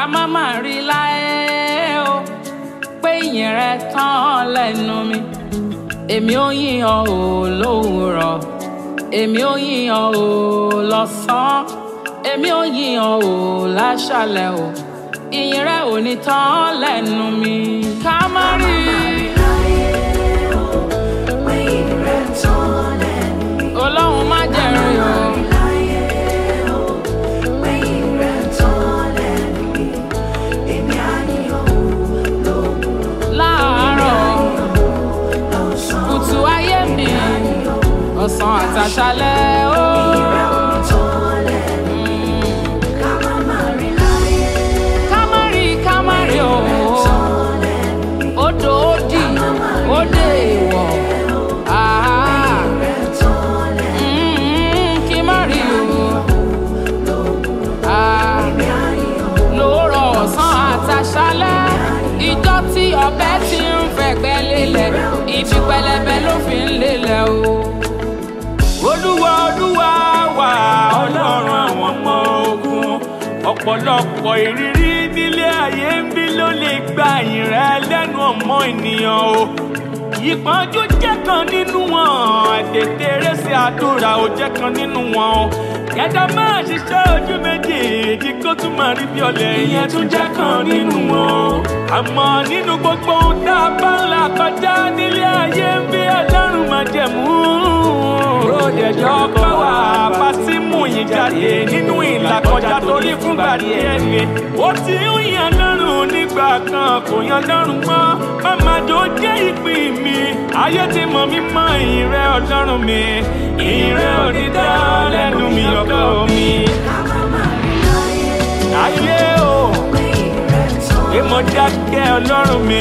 má má rí láyé o pé ìyìn rẹ tán lẹ́nu mi èmi ò yíyan o lówùúrọ̀ èmi ò yíyan o lọ́sàn-án èmi ò yíyan o láṣálẹ́ o ìyìn rẹ ò ní tán lẹ́nu mi ká má rí ọlọ́run má jẹ̀rìn o. láàárọ̀ kùtù ayé mi ọ̀sán àtàṣálẹ́ ó. kámárì kámárì o odò òdì òdè ìwọ̀ àhá Mm, kí má rí o Ah, lóòrọ̀ ọ̀sán àtàṣálẹ́ ìjọ tí ọbẹ ti ń fẹ̀gbẹ́ lélẹ̀ ibi pẹlẹbẹ ló fi ń lélẹ̀ o. olúwa olúwa wà ọlọ́run àwọn ọmọ ogun ọ̀pọ̀lọpọ̀ ìrírí nílé ayé ń bí ló lè gba ìyìn rẹ lẹ́nu ọmọ ènìyàn o ìpọ́njú jẹ́ kan nínú wọn àtètèrèsé àdúrà ò jẹ́ kan nínú wọn o yàtọ̀ máa ṣiṣẹ́ ojú méjèèjì kó tún máa rí bí ọ̀lẹ ìyẹn tún jẹ́ kan nínú wọn o àmọ́ nínú gbogbo ohun tá a bá ń là kọjá nílé ayé ń bí ọlọ́run máa jẹ̀mú ròdẹ̀jọ́ bá wà bá sí mú yín jáde nínú ìlàkọjá torí fúngbà díẹ̀ ni ó ti ń yan lọ́rùn nígbà kan kò yan lọ́rùn mọ́ màmá tó jẹ́ ìpín mi ayé ti mọ̀ mí mọ́ ìrẹ́ ọlọ́run mi ìrẹ́ òní dá lẹ́nu mi ọkọ mi. ayé o èmo dákẹ́ ọlọ́run mi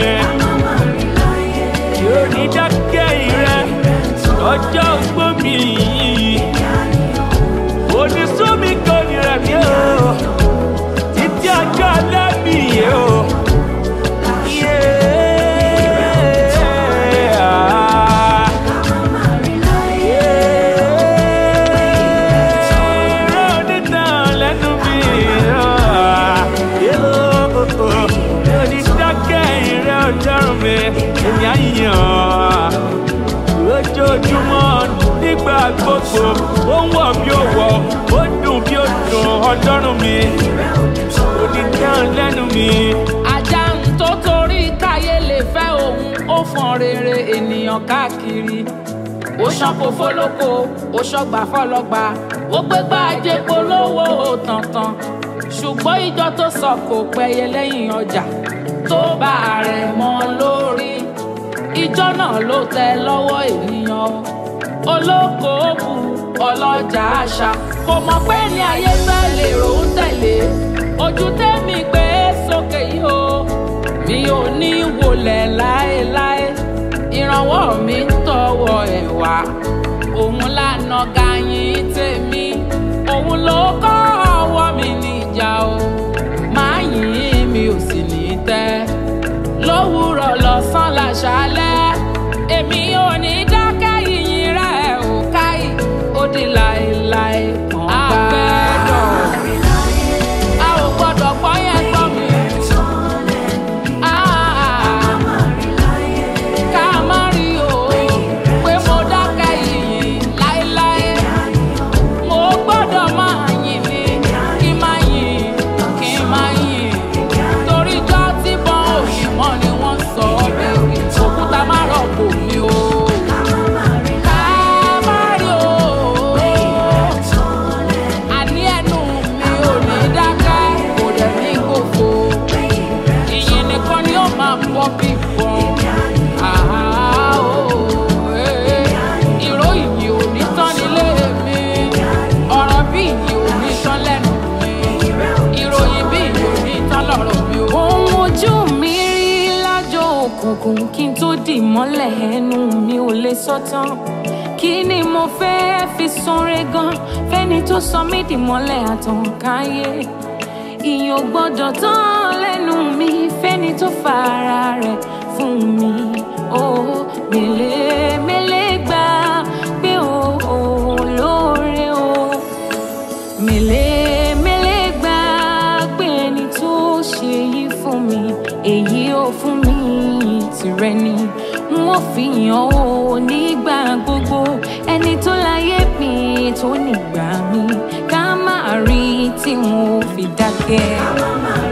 yóò ní dákẹ́ ìrẹ́ ọjọ́ ogbó mi yìí onísùnmi kò ní rẹ̀ mí o títí ọjọ́ alẹ́ mi yìí o. Yeah. lójoojúmọ́ nígbà gbogbo ó ń wọ̀ bí ó wọ̀ ó dùn bí ó dùn ọlọ́run mi ó ní dáhùn lẹ́nu mi. ajá ń tó torí káyé lè fẹ́ òun ó fọn rere ènìyàn káàkiri ó ṣanko fọlọ́kọ ó ṣọgbà fọlọ́gba ó gbégbá ajé polówó tàntàn ṣùgbọ́n ìjọ tó sọ kò pẹ́yẹ lẹ́yìn ọjà tó bá rẹ̀ mọ́ lórí ìjọ náà ló tẹ lọ́wọ́ ènìyàn o olókoòwò ọlọ́jà àṣà kò mọ̀ pé ní ayé fẹ́ lè rò ń tẹ̀lé ojú tẹ́mi gbé sókè yìí o mi ò ní wọlẹ̀ láéláé ìrànwọ́ mi ń tọwọ́ ẹ̀ wá òun lànà gàyìn tèmi òun ló kọ́ ọwọ́ mi níjà o máa yìn mi ò sì ní tẹ́ lówùúrọ̀ lọ́sàn láṣálẹ́ èmi ò ní dákẹ́ yìnyín rẹ̀ ò káyì ó di láéláé kan gbẹ́dọ̀ a ò gbọ́dọ̀ gbọ́ yẹn gbọ́ mi. Ah, ká má rí o pé mo dákẹ́ yìnyín láéláé mo gbọ́dọ̀ máa yìn ní kí n máa yìn kí n máa yìn torí jọ́ tí bọ́n òyìn mọ́ ni wọ́n sọ ọ́ bẹ́ẹ̀ òkúta má rọ̀pò mi o. Ká má rí o, àní ẹnu mi ò ní dákẹ́, kò dẹ̀ ní gbòfo. Ìyìn nìkan ni ó máa bọ́ bí bọ́n. Àhá o, eh, ìró ìyìn ò ní tán nílé mi. Ọ̀rọ̀ bí ìyìn ò ní tán lẹ́nu mi. Ìròyìn bí ìyìn ò ní tán lọ́rọ̀ mi o. ohun ojú mi rí lájọ òkùnkùn kí n tó dì mọ́lẹ̀ ẹnu mi ò lè sọ tán kí ni mo fẹ́ fi sanre gan fẹ́ni tó sọ mí dì mọ́lẹ̀ àtànkáyé ìyìn ò gbọ́dọ̀ tán lẹ́nu mi fẹ́ni tó fara rẹ̀ fún mi ó mélé mélé gbà pé ó ó ṣe yí fún mi èyí ò fún mi tìrẹ ni n ó fi hàn ó nígbà gbogbo ẹni tó láyé mi tó nígbà mi ká má rí tí n ò fi dákẹ́. ká má má